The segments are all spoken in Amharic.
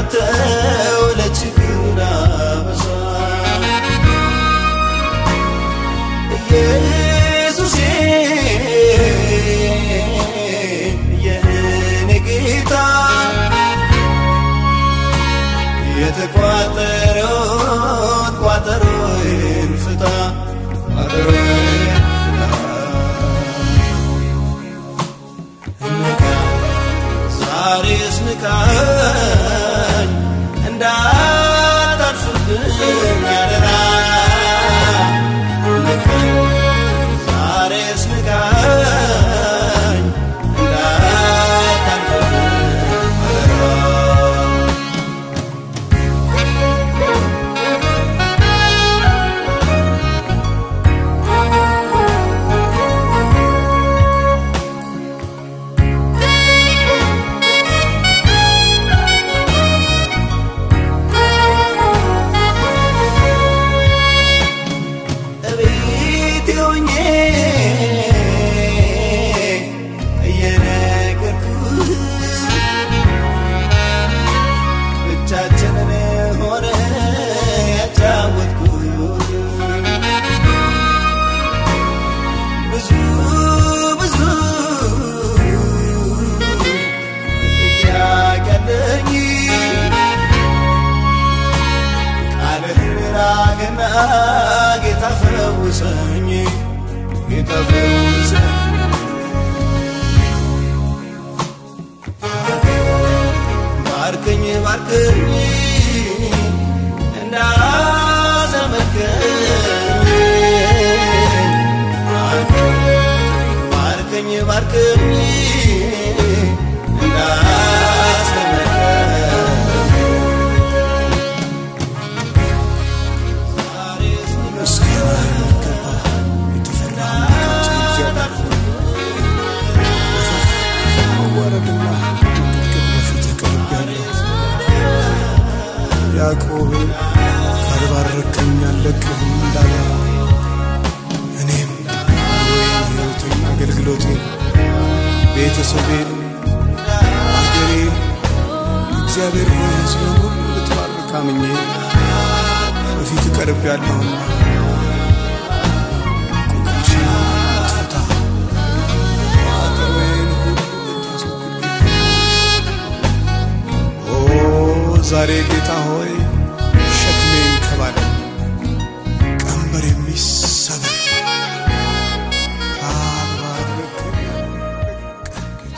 አንተው ለችግር አበሳ ኢየሱሴ የእኔ ጌታ የተቋጠረውን ቋጠሮዬን ፍታ ቋጠሮዬን ፍታ ዛሬስ ንቃኝ እንዳታልፍብኝ አደራ ንቃኝ ዛሬስ ንቃኝ እንዳታልፍብኝ አደራ እቤቴ ሆኜ እየነገርኩህ ብቻችንን ሆነ ያጫወትኩህ ብዙ ብዙ ጥያቄ አለኝ ቃልህን ራቅና ጌታ ፈውሰኝ ጌታ ፈውሰኝ ባርከኝ ባርከኝ እንዳዘመርከኝ ባርከኝ ባርከኝ እንዳዘመርከኝ ምስጋና የሚገባ የተፈራ አምላካችን እግዚአብሔር ሆይ መዋረድና መንቀጥቀጥ በፊት ቀርቤያለሁ። ያዕቆብ ካልባረከኝ አልለቅህም እንዳለ እኔም ኑሮዬን፣ ሕይወቴን፣ አገልግሎቴን፣ ቤተሰቤን፣ አገሬን እግዚአብሔር ሆይ ሕዝብህን ሁሉ ልትባርክ አምኜ በፊት ቀርቤያለሁና ቁጣሽን ልትፈታ ቋጠሮዬን ሁሉ ልታስወግድ ኦ ዛሬ ጌታ ሆይ ሸክሜን ከባለ ቀንበር የሚሰበር ካልባረከኝ አልለቅህም ጌታ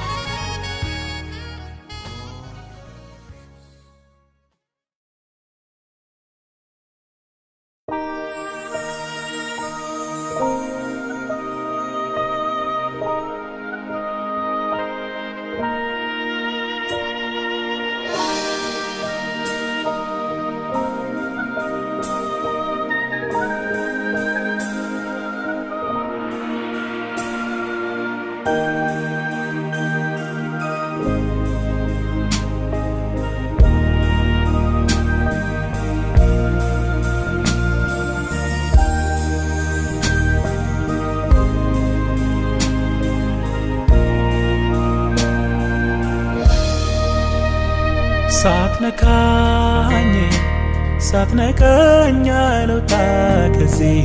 ሳትነካኝ ሳትነቀኝ አልወጣ ከዚህ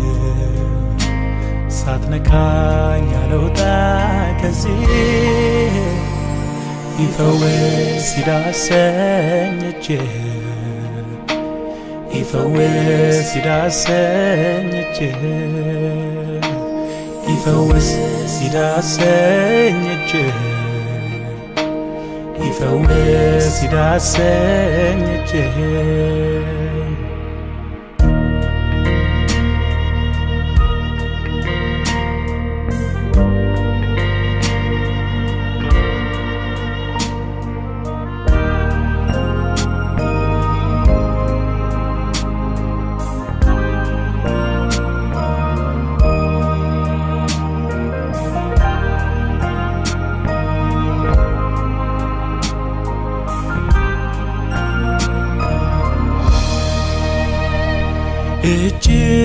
ሳትነካኝ አልወጣ ከዚህ ይፈወስ ይዳሰኝ እጅህ ይፈወስ ይዳሰኝ እጅህ ይፈወስ ይዳሰኝ እጅህ ይፈወስ ይዳሰኝ እጅህ እጅ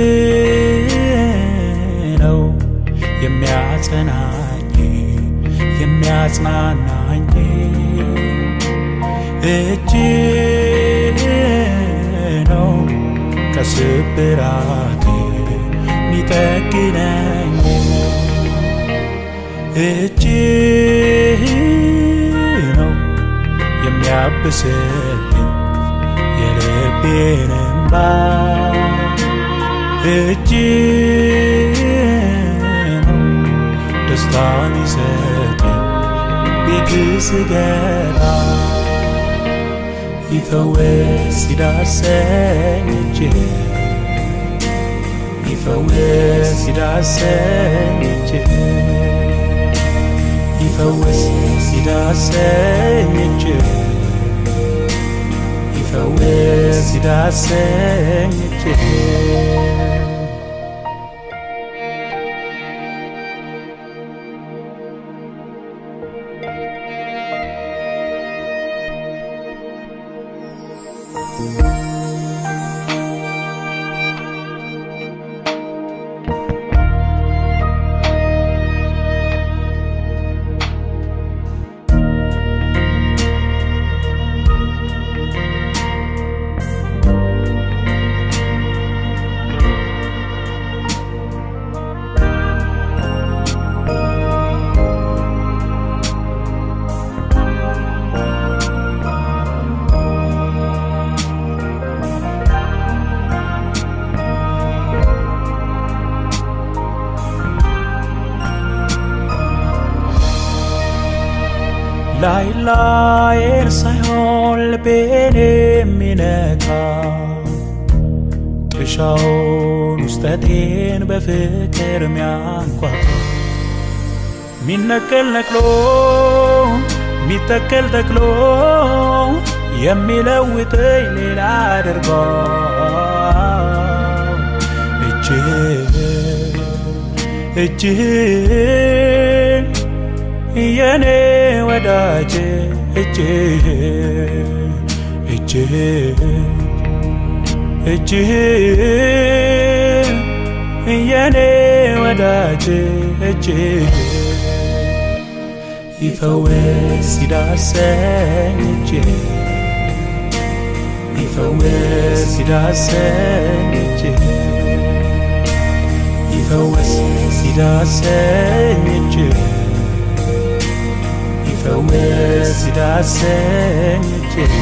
ነው የሚያጸናኝ የሚያጽናናኝ እጅ ነው ከስብራቴ ሚጠግነኝ እጅ ነው የሚያብስልኝ የልቤን እንባ እጅ ነው ደስታን ይሰጠኝ ቤት ስገባ ይፈወስ ይዳሰኝ እጅ ይፈወስ ይዳሰኝ እጅ ይፈወስ ይዳሰኝ እጅ ይፈወስ ይዳሰኝ እጅ ላይ ላይን ሳይሆን ልቤን የሚነካ ጥሻውን ውስጠቴን በፍቅር ሚያንኳኳ ሚነቀል ነቅሎ ሚተከል ተክሎ የሚለውጠኝ ሌላ አድርጎ እጅህ እጅህ የኔ ወዳጅ እጅህ እጅህ እጅህ የኔ ወዳጅ እጅህ ይፈወስ ይዳሰኝ እጅህ ይፈወስ ይዳሰኝ እጅህ ይፈወስ ይዳሰኝ እጅህ ይፈወስ ይዳሰኝ እጅህ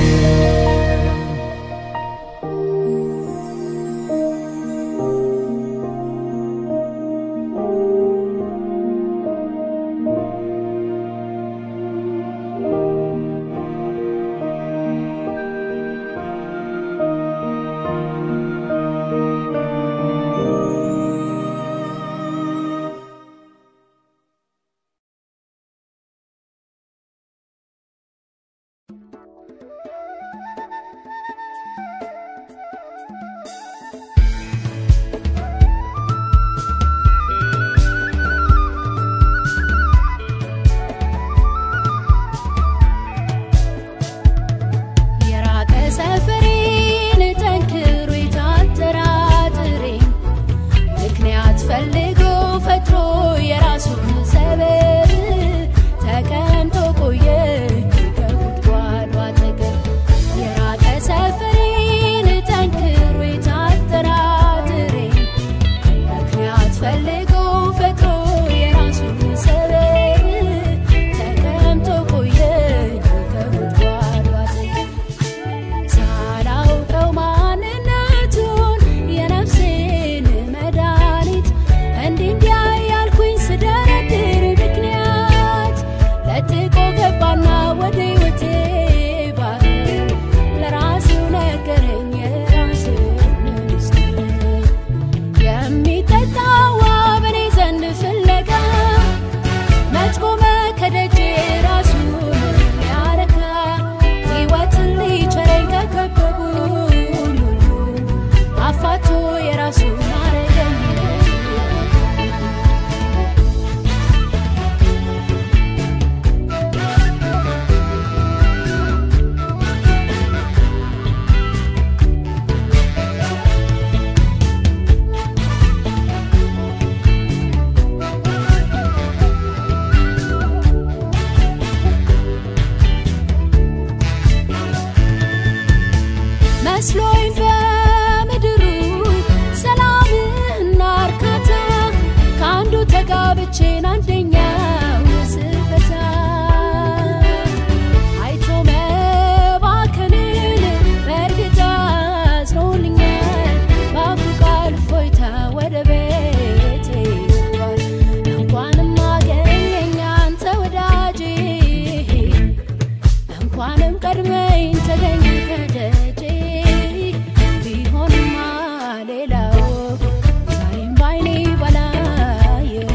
መስሎኝ በምድሩ ሰላምና እርካታ ከአንዱ ተጋብቼን አንደኛው ስፈታ አይቶ መባከንን በእርግጥ አዝኖልኛል በአፉ ቃል እፎይታ ወደ ቤቴ ይገባል እንኳንም አገኘኝ አንተ ወዳጄ እንኳንም ቀድመኝ ተገኝ ከደጄ ቢሆንማ ሌላው ዛሬም ባይኔ ባላየው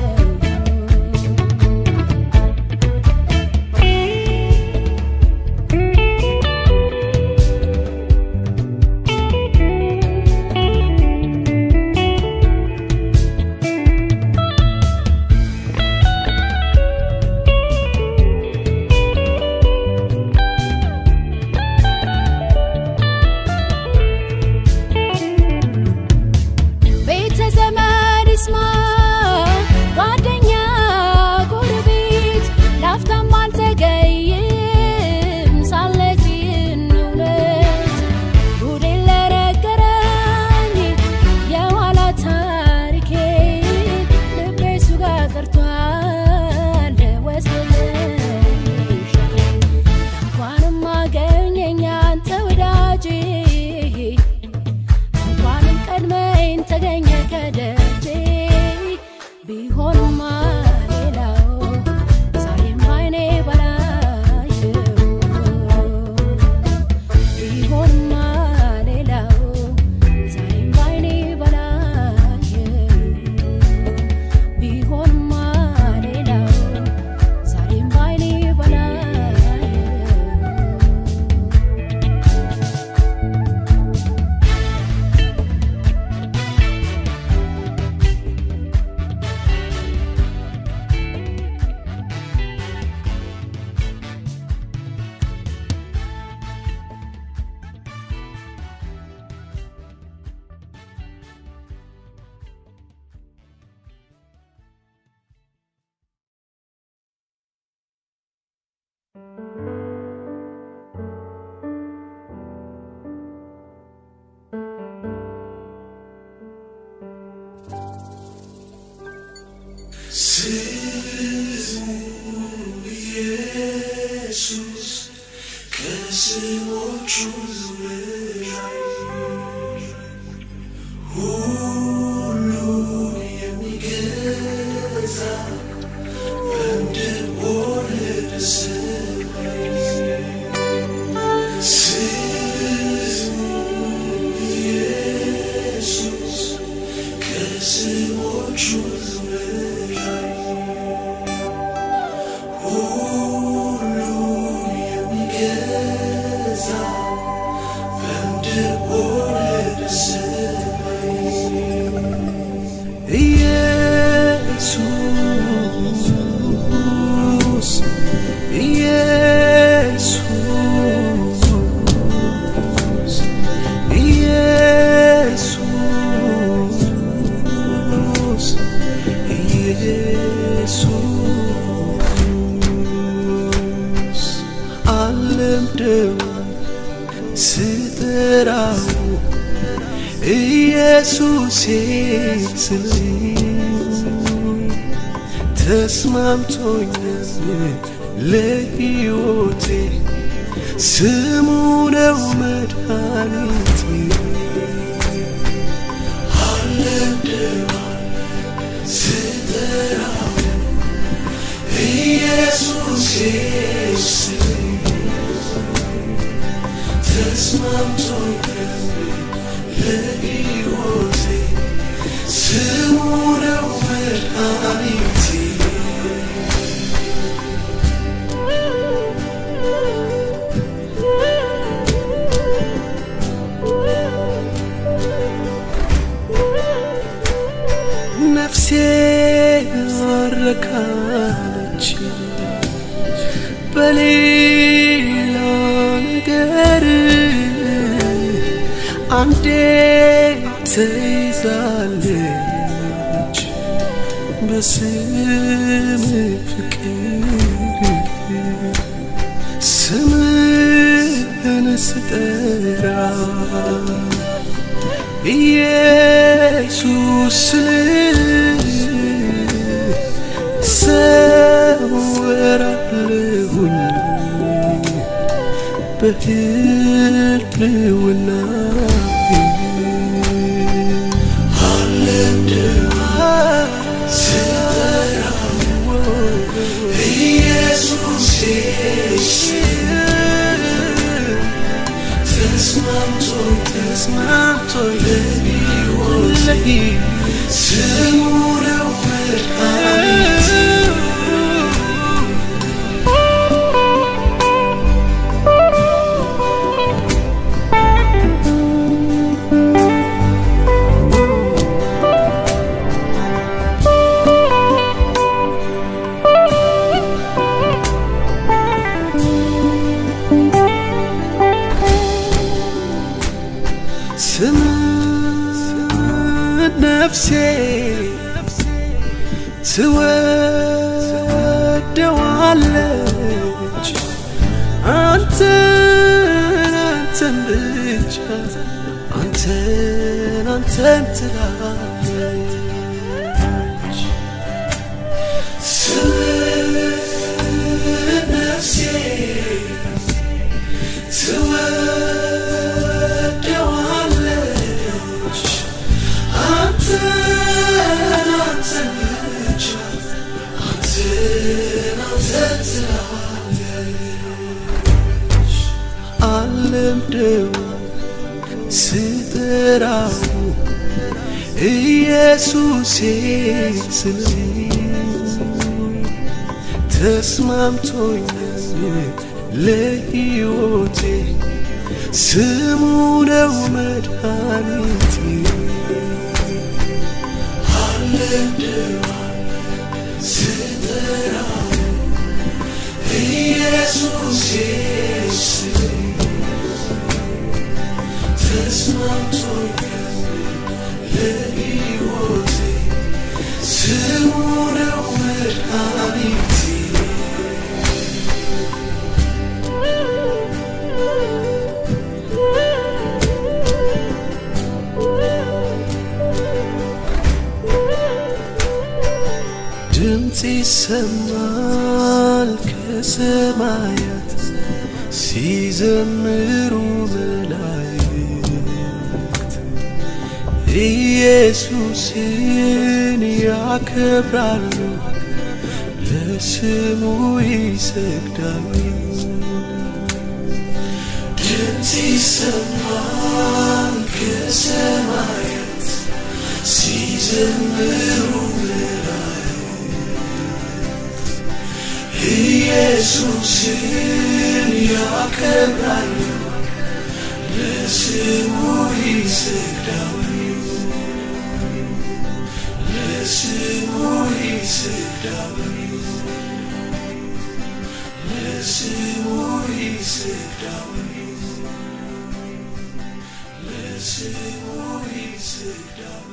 ቤተ ዘመድ ይስማ ጓደኛ ጎረቤት ላፍታም አልዘገይም ሳልነግርህን እውነት ጉዴን ለነገረኝ የኋላ ታሪኬ ልቤ እሱ ጋር ቀርቷል ወስዶልኝ ሸክሜን እንኳንም አገኘኝ አንተ ወዳጄ እንኳንም ቀድመኝ ተገኘ ከደጄ ቢሆንማ ሌላው ዛሬም ባይኔ ባላየው ቢሆንማ ሌላው ዛሬም ባይኔ ባላየው ቢሆንማ ሌላው ዛሬም ባይኔ ባላየው ስሙ ኢየሱስ ከስሞቹ በላይ ሁሉን የሚገዛ በምድር ሆነ በሰማይ ስሙ ኢየሱስ ከስሞቹ በላይ ሁሉን የሚገዛ በምድር ሆነ በሰማይ ኢየሱስ ኢየሱስ ኢየሱስ ኢየሱስ አልለምደው ስጠራው ኢየሱሴ ስል ተስማምቶኛል ለሕይወቴ ስሙ ነው መድኃኒቴ አልለምደው ስጠራው ኢየሱሴ ስል ተስማምቶኛል ለሕይወቴ ስሙ ነው መድኃኒቴ ነፍሴ አረካለች በሌላ ነገር አንዴ ተይዛለች በስም ፍቅር ስምህን ስጠራ ኢየሱስ ሰወራለሁኝ በህልውና ስም ነፍሴ ትወደዋለች አንተን አንተን ብቻ አንተን አንተን ትላለች ስም ነፍሴ ትወደዋለች አንተን አንተን ብቻ አንተን አንተን ትላለች አለምደው ስጠራው ኢየሱሴ ስል ተስማምቶኛል ለሕይወቴ ስሙ ነው መድኃኒቴ አለምደዋ ስጠራው ኢየሱሴ ስል ተስማምቶኛል ለሕይወቴ ስሙ ነው መድኃኒቴ ድምፅ ይሰማል ከሰማያት ሲዘምሩ መላእክት ኢየሱስን ያከብራሉ ለስሙ ይሰግዳሉ ድምፅ ይሰማል ከሰማያት ሲዘምሩ ኢየሱስን ያከብራሉ ለስሙ ይሰግዳሉ ለስሙ ይሰግዳሉ ለስሙ ይሰግዳሉ ለስሙ ይሰግዳሉ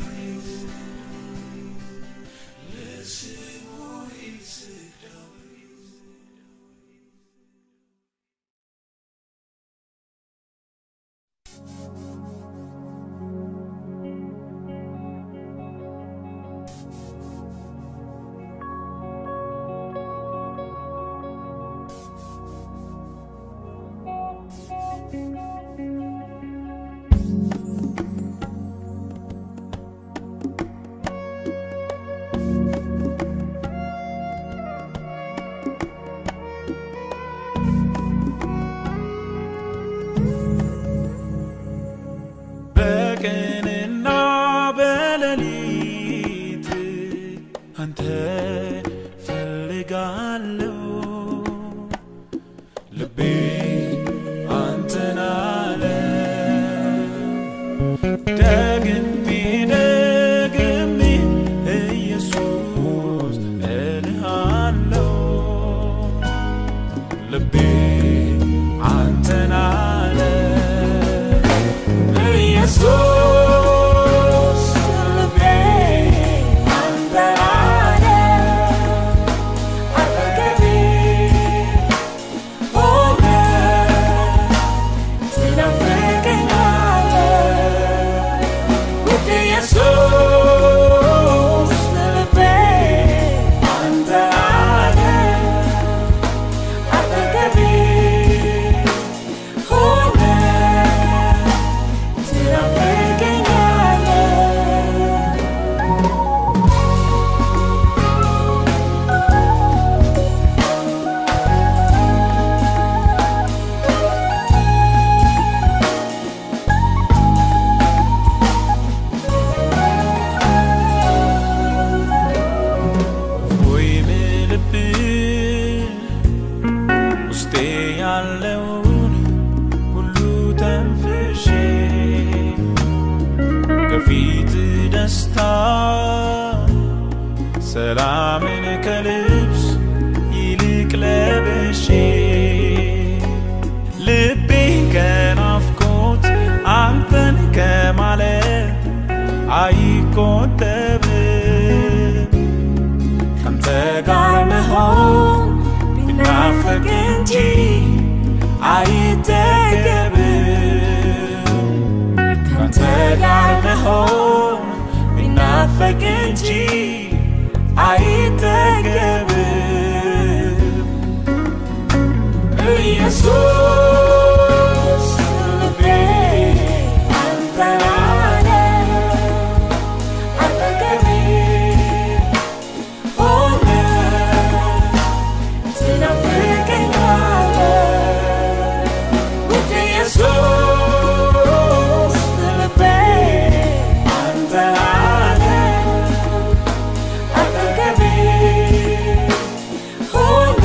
ለስሙ ይሰግዳሉ በፊት ደስታ ሰላምን ከልብስ ይልቅ ለብሼ ልቤ ከናፍቆት አንተን ከማለት አይቆጠብም ካንተ ጋር መሆን ቢናፈቅ እንጂ አይጠገብም ካንተ ጋር መሆን ቢናፈቅ እንጂ አይጠገብም ኢየሱስ ልቤ አንተን አለ አጠገቤ ሆነ ትናፍቀኛለህ ውድ ኢየሱስ ልቤ አንተን አለ አጠገቤ ሆነ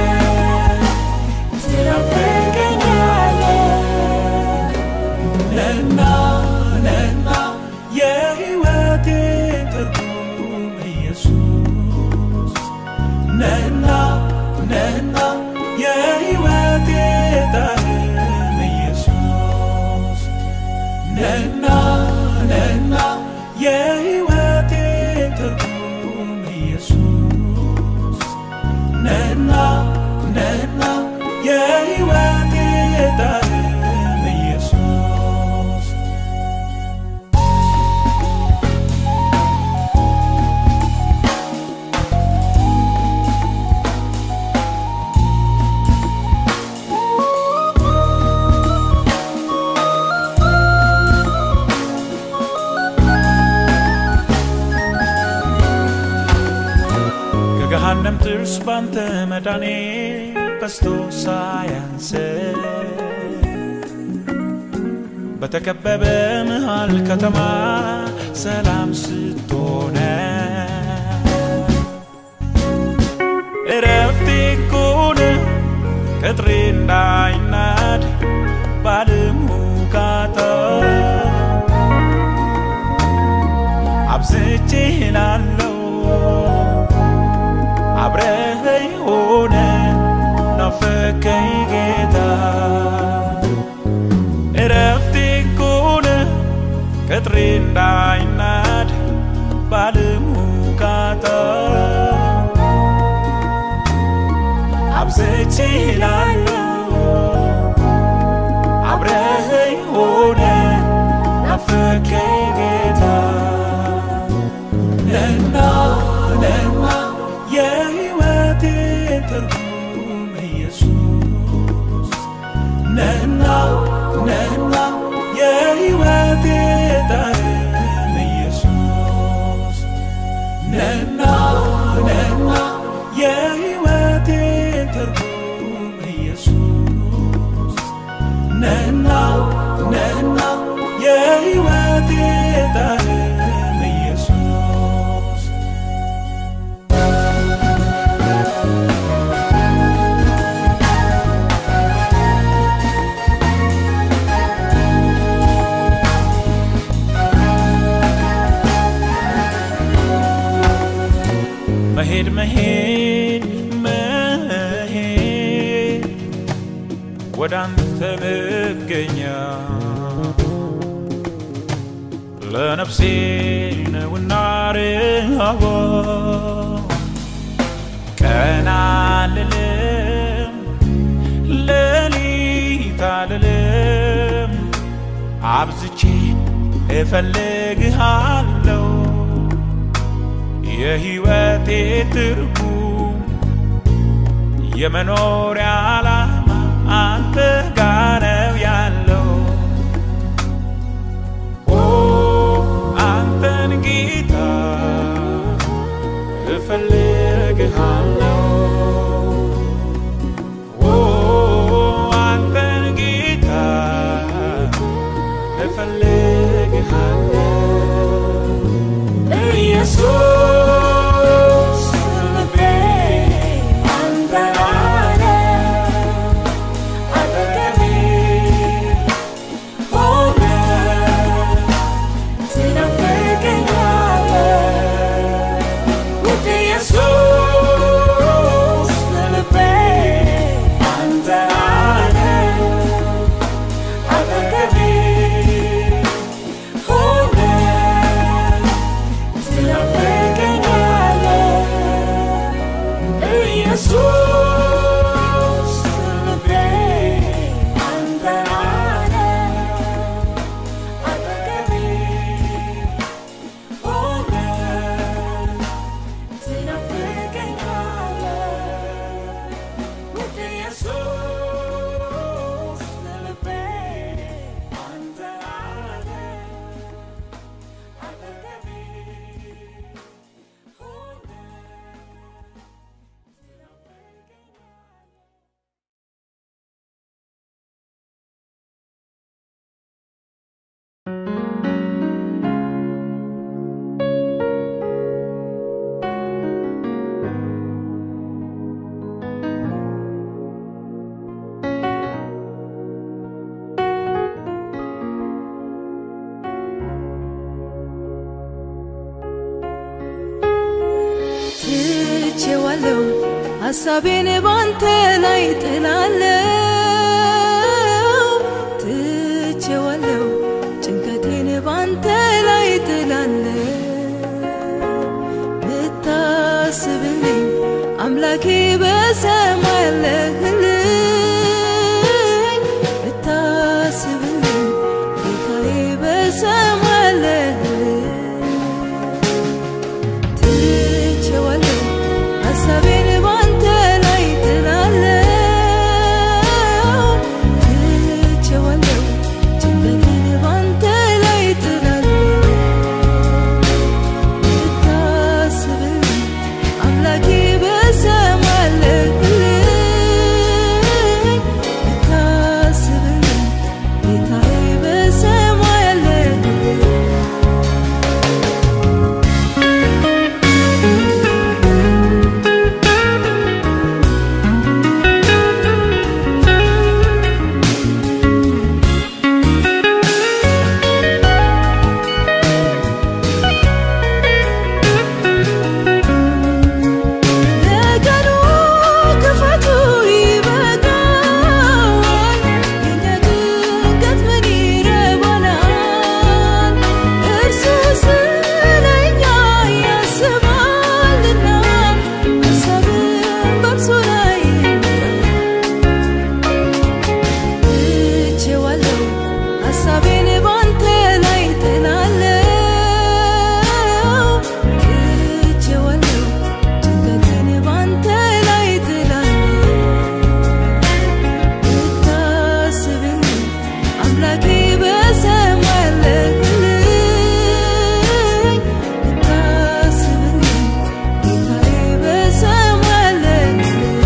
ትናፍቀኛለህ ነና ነና የሕይወቴ ትርጉም ኢየሱስ ነና ነና የሕይወቴ ጣዕም ኢየሱስ ነና ነና የሕይወቴ ትርጉም ኢየሱስ ነና ነና የሕይወቴ ጣዕም ኢየሱስ ከገሃነም ጥርስ ባንተ መዳኔ በስቶ ሳያንስ በተከበበ መሃል ከተማ ሰላም ስትሆነ እረፍቴ ኮነ ቅጥሬ እንዳይናድ ባለም ሁካታ አብዝቼ ላለው አብረኸኝ ሆነ ናፈከኝ ጌታ እረፍቴ ኮነ ቅጥሬ እንዳይናድ ባለም ሁካታ አብዝቼ ላለው አብረኸኝ ሆነ ናፈከኝ ጌታ ነና ነና የሕይወቴ ትርጉም ኢየሱስ ነና ነና የሕይወቴ ጣዕም ኢየሱስ ነና ነና የሕይወቴ ትርጉም ኢየሱስ ነና ነና የሕይወቴ ጣዕም ኢየሱስ መሄድ መሄድ መሄድ ወደ አንተ መገኛ ለነፍሴ ነውና ርሃቧ ቀን አልልም ሌሊት አልልም አብዝቼ እፈልግሃለሁ የሕይወቴ ትርጉም የመኖሪያ ዓላማ አንተ ጋር ነው ያለው ኦ አንተን ጌታ እፈልግሃለሁ ኦ አንተን ጌታ እፈልግሃለሁ ኢየሱስ ልቤ አንተን አለ አጠገቤ ትቼዋለሁ ሐሳቤን ባንተ ላይ ጥላለው ትቼዋለሁ ጭንቀቴን ባንተ ላይ ጥላለው ምታስብልኝ አምላኬ በሰማይ አለህልኝ ምታስብልኝ ጌታዬ በሰማይ አለህልኝ ትቼዋለሁ ሐሳቤን ባንተ ላይ ጥላለው ትቼዋለሁ ጭንቀቴን ባንተ ላይ ጥላለው ምታስብልኝ አምላኬ በሰማይ አለህልኝ ምታስብልኝ ጌታዬ በሰማይ አለህልኝ ነገሩ ክፋቱ ይበቃዋል፣ የእኛ ጭንቀት ምን ይረባናል? እርሱ ስለኛ ያስባልና ሐሳብን በእርሱ ላይ ትቼዋለሁ ሐሳቤን ባንተ ላይ ጥላለው ትቼዋለሁ ጭንቀቴን ባንተ ላይ ጥላለው ምታስብልኝ አምላኬ በሰማይ አለህልኝ ምታስብልኝ ጌታዬ በሰማይ አለህልኝ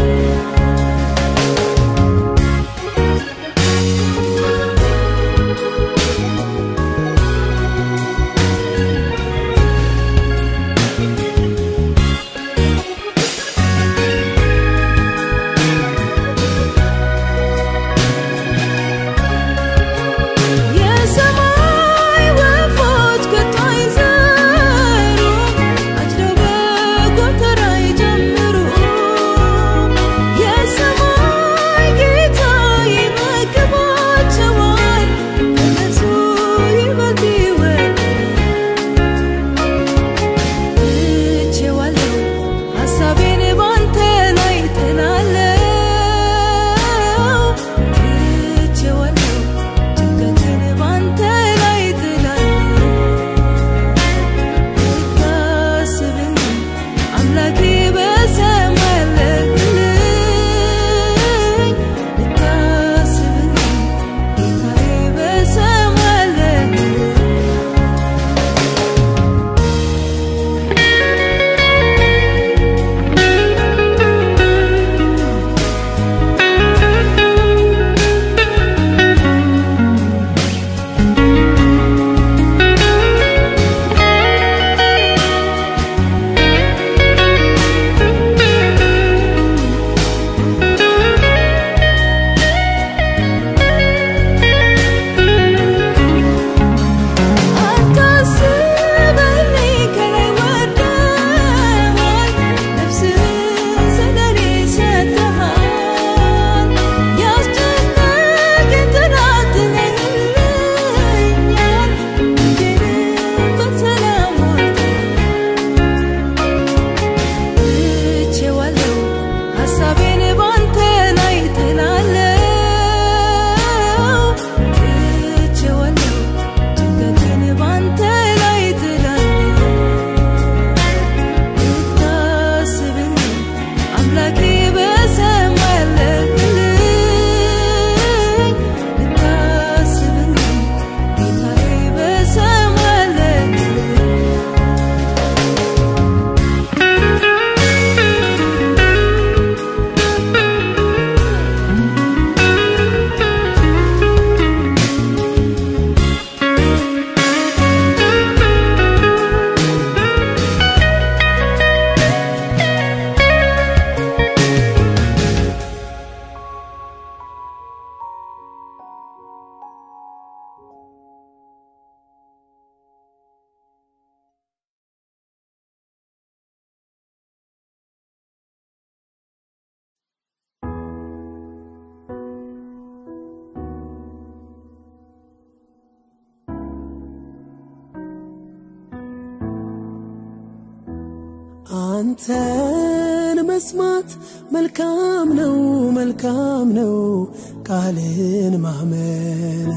አንተን መስማት መልካም ነው መልካም ነው ቃልን ማመን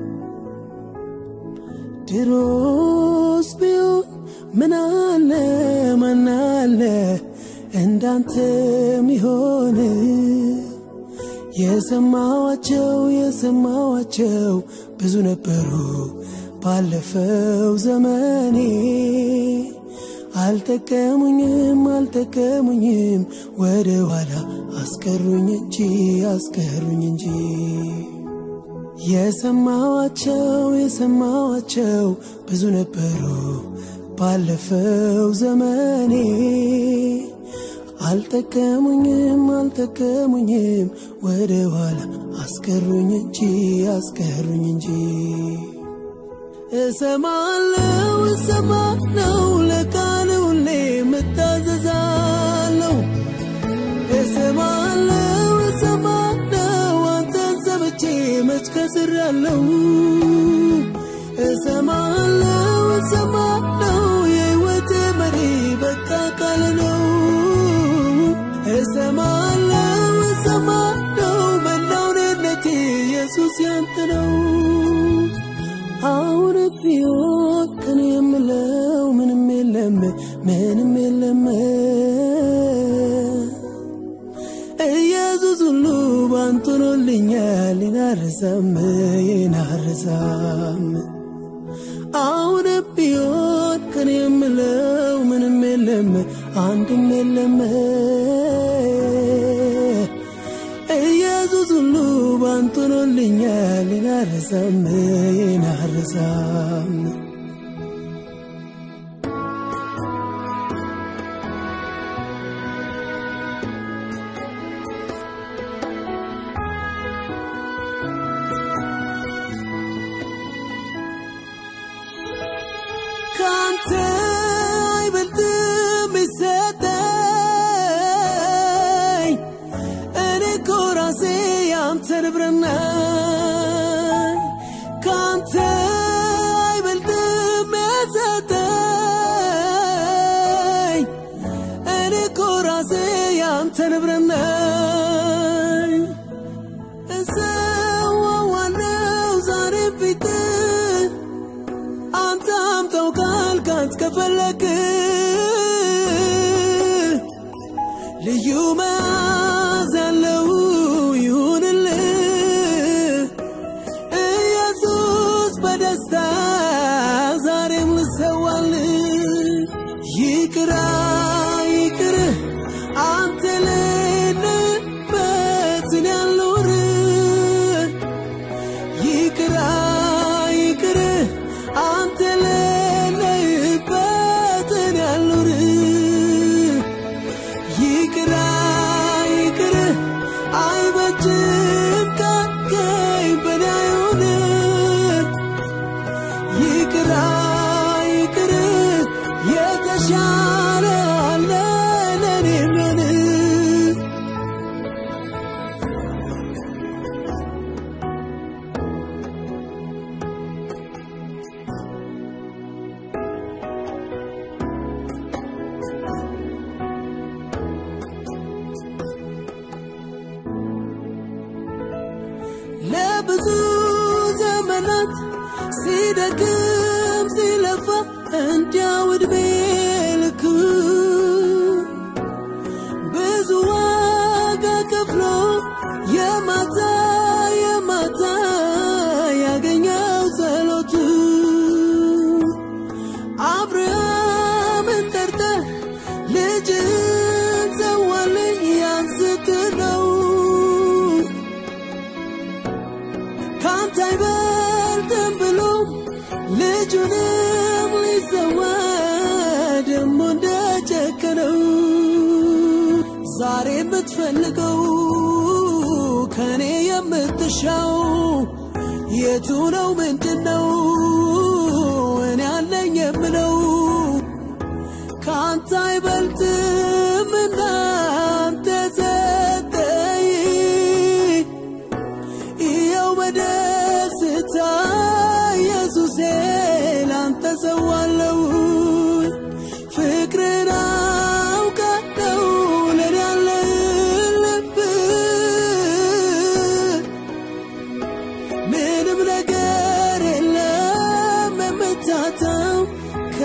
ድሮስ ቢሆን ምናለ ማናለ እንዳንተ ሚሆን የሰማዋቸው የሰማዋቸው ብዙ ነበሩ ባለፈው ዘመኔ አልጠቀሙኝም አልጠቀሙኝም ወደ ኋላ አስቀሩኝ እንጂ አስቀሩኝ እንጂ የሰማዋቸው የሰማዋቸው ብዙ ነበሩ ባለፈው ዘመኔ አልጠቀሙኝም አልጠቀሙኝም ወደ ኋላ አስቀሩኝ እንጂ አስቀሩኝ እንጂ እሰማለው እሰማለው ለቃል ሁሌ እታዘዛለሁ እሰማለው እሰማለው አንተን ሰምቼ መች ከስራለሁ እሰማለው እሰማለው የሕይወት መሪ በቃ ቃል ነው እሰማለው እሰማለው መላውነቴ ኢየሱስ ያንተ ነው አሁን ቢሆን ከኔ የምለው ምንም የለም ምንም የለም ኢየሱስ ሁሉ ባንተ ሆኖልኛል ይናረሳም ይናረሳም አሁን ቢሆን ከኔ የምለው ምንም የለም አንድም የለም ኢየሱስ ሁሉ ባንተ ሆኖልኛል ይናረሳም ይናረሳም ካንተ አይበልጥም ይሰጠኝ እኔ እኮ ራሴ ያንተ ንብረት ነኝ ካንተ አይበልጥም ይሰጠኝ እኔ እኮ ራሴ ያንተ ንብረት ነኝ እሰዋዋለው ዛሬ ፊትህ አንተ አምጠው ካልካት ከፈለክ ልዩ መዓዛ ያለው ይሁንልህ ኢየሱስ በደስታ ዛሬም ልሰዋልህ ይቅራ ይቅር አንተ ሌለበትን ያልኖር ይቅራ ይቅር አንተ ሌለህበትን ያልኖር ይቅራ ይቅር አይበጅም ካከኝ በኔ አይሆን ይቅራ ይቅር የተሻለ አለ ለኔ ምን ለብዙ ዘመናት ሲደክም ሲለፋ እንዲያው ዕድሜ ልክ ብዙ ዋጋ ከፍሎ የማታ የማታ ያገኘው ጸሎቱ አብርሃምን ጠርተህ ልጅን ሰዋልኝ ያንስትህ ነው ካንተ አይበልጥም ብሎ ልጁንም ሊሰዋ ደሞ እንደጨከነው ዛሬ የምትፈልገው ከኔ የምትሻው የቱ ነው ምንድን ነው እኔ አለኝ የምለው ካንተ አይበልጥም እናንተ ሰጠኝ ይኸው በደስታ ኢየሱሴ ላንተ ሰዋለው ፍቅርን አውቀ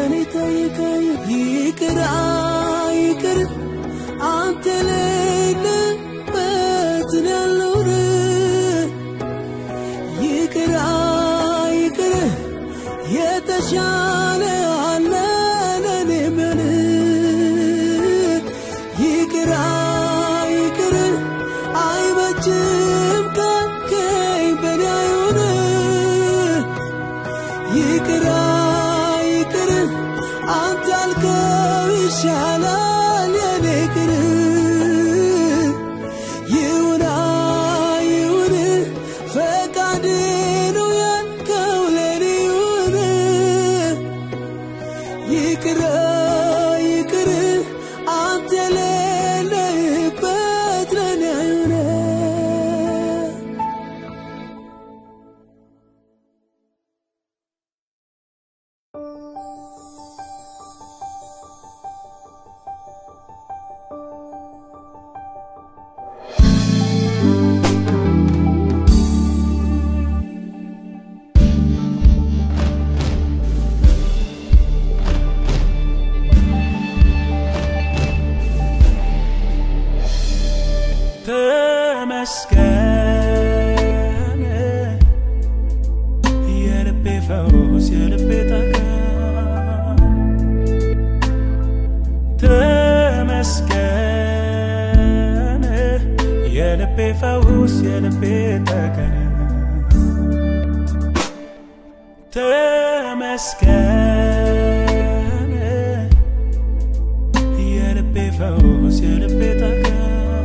ከኔ ጠይቀኝ ይቅር ይቅር አንተ ሌለበትን ያልኖር ይቅር ይቅር የተሻለ አለ ለኔ ምን ይቅር ይቅር አይበጅም ካልከኝ በኔ አይሆን ይቅር ይቅር አንተ ያልከው ይሻላል የኔ ቅር ይሁን ይሁን ፈቃድ ነው ያልከው ለኔ ይሁን ይቅር ይቅር አንተ የሌለህበት ለኔ አይሆን ተመስገን የልቤ ፈውስ የልቤ ጠገን ተመስገን የልቤ ፈውስ የልቤ ጠገን ተመስገን የልቤ ፈውስ የልቤ ጠገን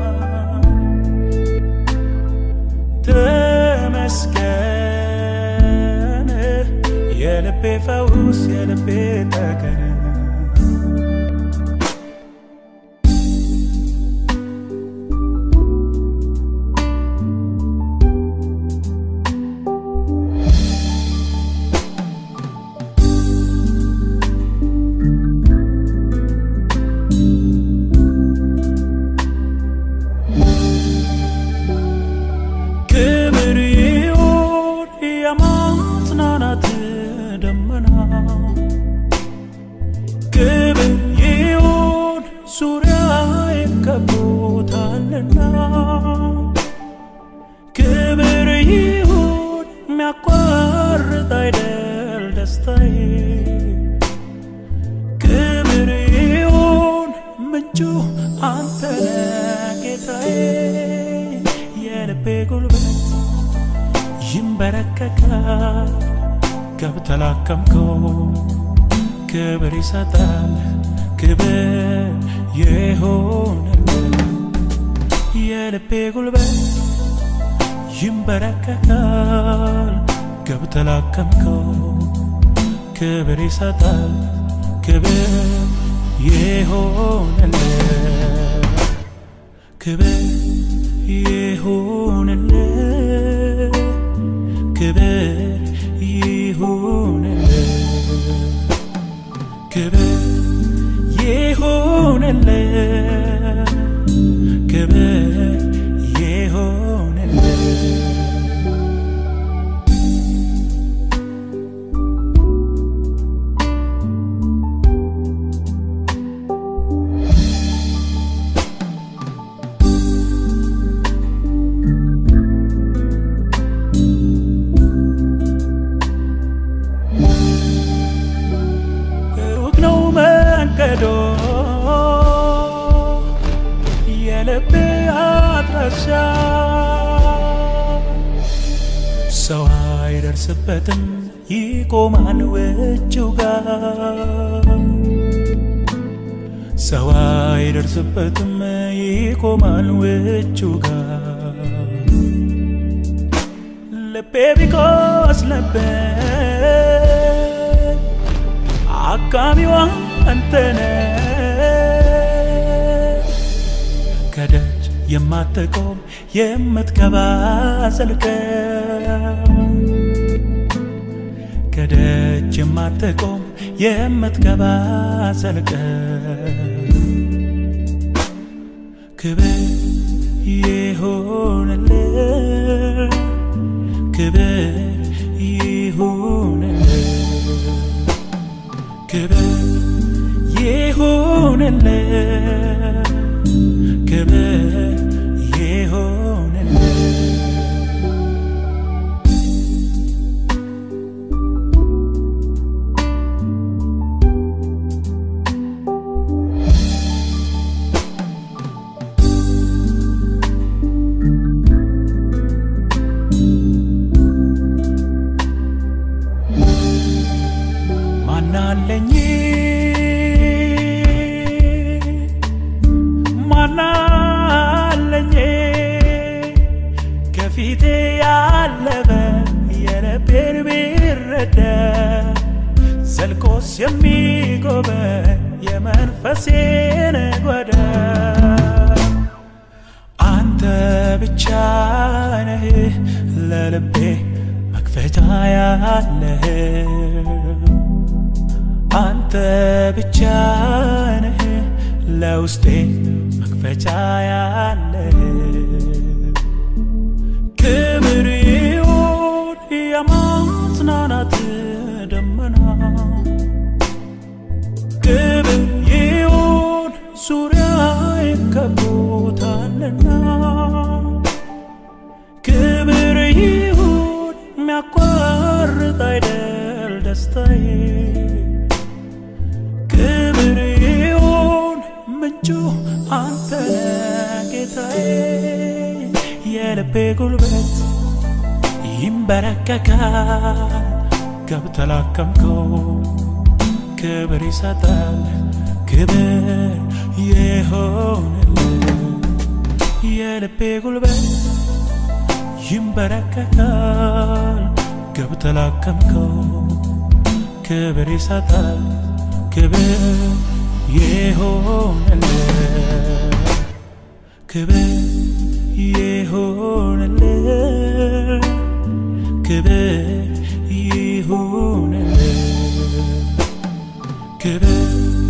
ተመስገን የልቤ ፈውስ የልቤ ጠገን ክብር ይሁን የማጽናናት ደመና ክብር ይሁን ዙሪያዬን ከቦታልና ክብር ይሁን የሚያቋርጥ አይደል ደስታዬ ክብር ይሁን ምንጩ አንተ ነህ ጌታዬ የልቤ ጉልበት ይንበረከካል ገብተላከምከው ክብር ይሰጣል ክብር ይሆንል የልቤ ጉልበት ይንበረከካል ገብተላከምከው ክብር ይሰጣል ክብር ይሆንል ክብር ይሁንል ክብር ይሁንል ክብር ይሁንል ክብር ይሁንል ሩቅ ነው መንገዶ የልቤ አድራሻ ሰው አይደርስበትም ይቆማል ውጭው ጋር ሰው አይደርስበትም ይቆማል ውጭው ጋር ልቤ ቢቆስልበት አቃሚዋ አንተነ ከደጅ የማትቆም የምትገባ ዘልቀ ከደጅ የማትቆም የምትገባ ዘልቀ ክብር ይሁንልህ ክብር ይሁንልህ ክብር ይሆንልህ ክብር ይሆንልህ ማናለኝ ማናለኝ ከፊቴ ያለፈ የልቤን ቢረዳ ዘልቆስ የሚጎበኝ የመንፈሴን ጓዳ አንተ ብቻ ነህ ለልቤ መክፈቻ ያለህ አንተ ብቻ ነህ ለውስጤ መክፈቻ ያለህ ክብር ይሁን የማጽናናት ደመና ክብር ይሁን ዙሪያዬን ከቦታልና ክብር ይሁን የሚያቋርጥ አይደል ደስታዬ ክብር ይሁን ምንጩ አንተ ነህ ጌታዬ የልቤ ጉልበት ይንበረከካል ገብተህ ላከምከው ክብር ይሰጣል ክብር ይሆንልህ የልቤ ጉልበት ይንበረከካል ገብተህ ላከምከው ክብር ይሰጣል ክብር ይሆንልህ ክብር ይሆንልህ ክብር ይሆንልህ ክብር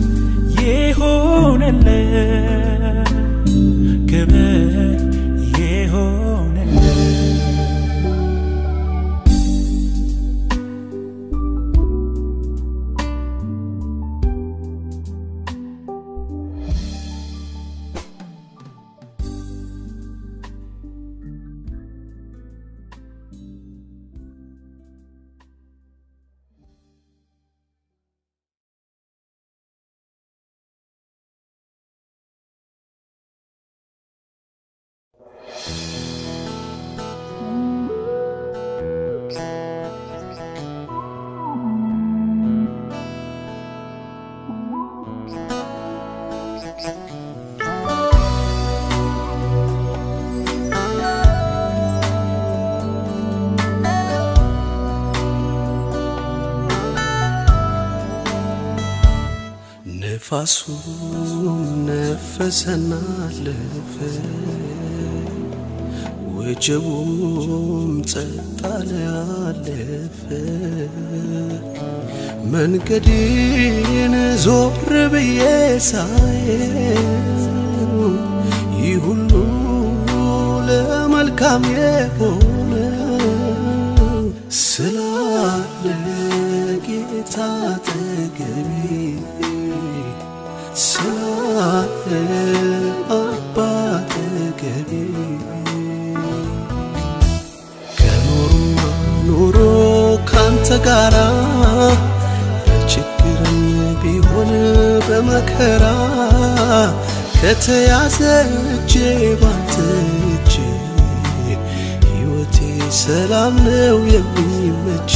ይሆንልህ ክብር ይሆንልህ ነፋሱም ነፈሰና አለፈ፣ ወጀቡም ጸጥ አለ አለፈ። መንገዴን ዞር ብዬ ሳየው ይህ ሁሉ ለመልካም የሆነ ስላለ ጌታ አጠገቤ ስላለ አባ አጠገቤ ከኖሩማ ኖሮ ካንተ ጋራ በችግርም ቢሆን በመከራ ከተያዘ እጄ ባንተ እጅ ሕይወቴ ሰላም ነው የሚመች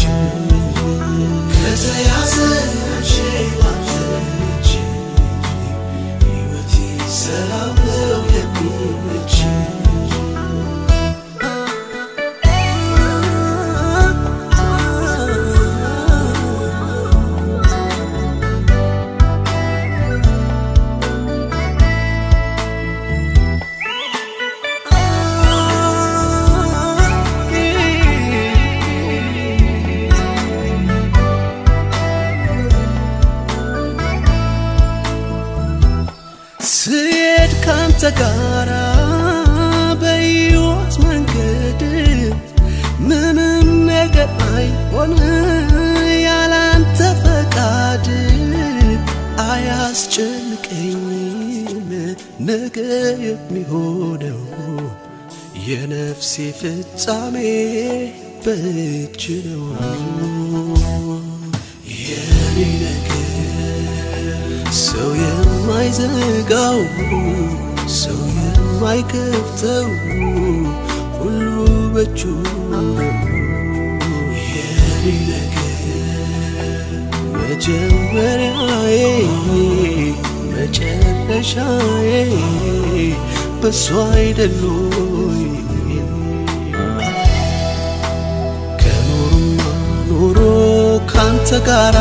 ከተያዘ እጄ ባንተ እጅ ሕይወቴ ሰላም ነው የሚመች ስሄድ ካንተ ጋራ በሕይወት መንገድ ምንም ነገር አይሆን ያላንተ ፈቃድ አያስጨንቀኝ ነገ የሚሆነው የነፍሴ ፍጻሜ በእጅ ነው። የኔ ነገር ሰው የማይዘጋው ሰው የማይከፍተው ሁሉ በእጁ ነው። የኔ ነገር መጀመሪያዬ መጨረሻዬ በሷ አይደሎይ ከኖሩማ ኖሮ ካንተ ጋራ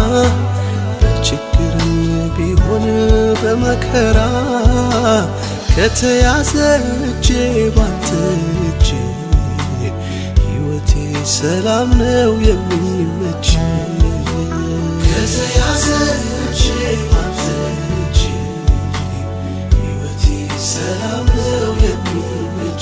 በችግርም ቢሆን በመከራ ከተያዘ እጄ ባንተ እጅ ሕይወቴ ሰላም ነው የሚመች ከተያዘ እጄ ባንተ እጅ ሕይወቴ ሰላም ነው የሚመች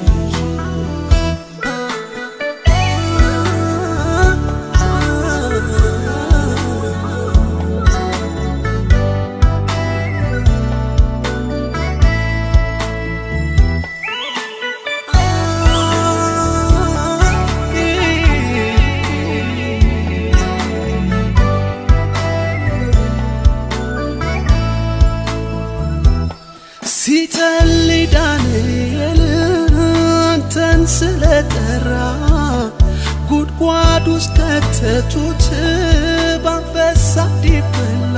ሲጸልይ ዳንኤል አንተን ስለጠራ ጉድጓድ ውስጥ ከተቱት በአንበሳ እንዲበላ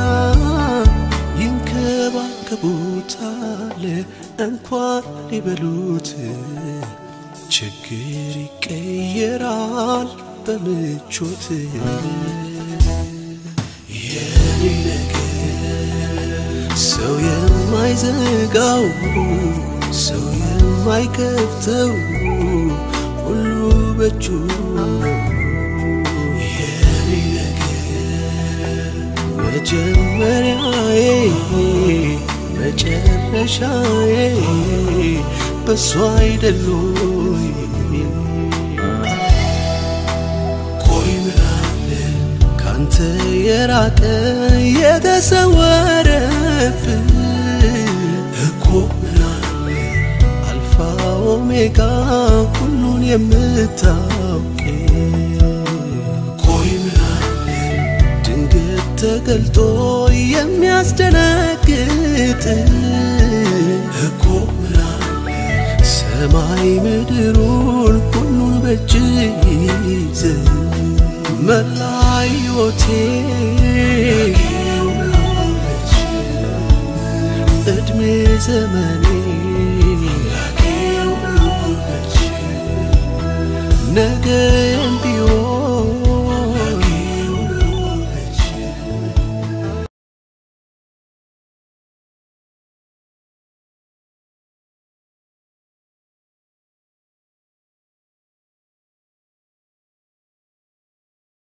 ይንከባከቡታል እንኳን ሊበሉት ችግር ይቀየራል በምቾት የኔ ነገር ሰው የማይዘጋው ሰው የማይከፍተው ሁሉ በእጁ ነው። የኔ ነገር መጀመሪያዬ መጨረሻዬ በሷ አይደሎይ ቆይ ምናለ ካንተ የራቀ የተሰወረብህ እኮ ምናለ አልፋ ኦሜጋ ሁሉን የምታውቅ ቆይ ምናለ ድንገት ተገልጦ የሚያስደነግጥ እኮ ምናለ ሰማይ ምድሩን ሁሉን በእጅ ይዘ መላ ሕይወቴ እድሜ ዘመኔ ነገ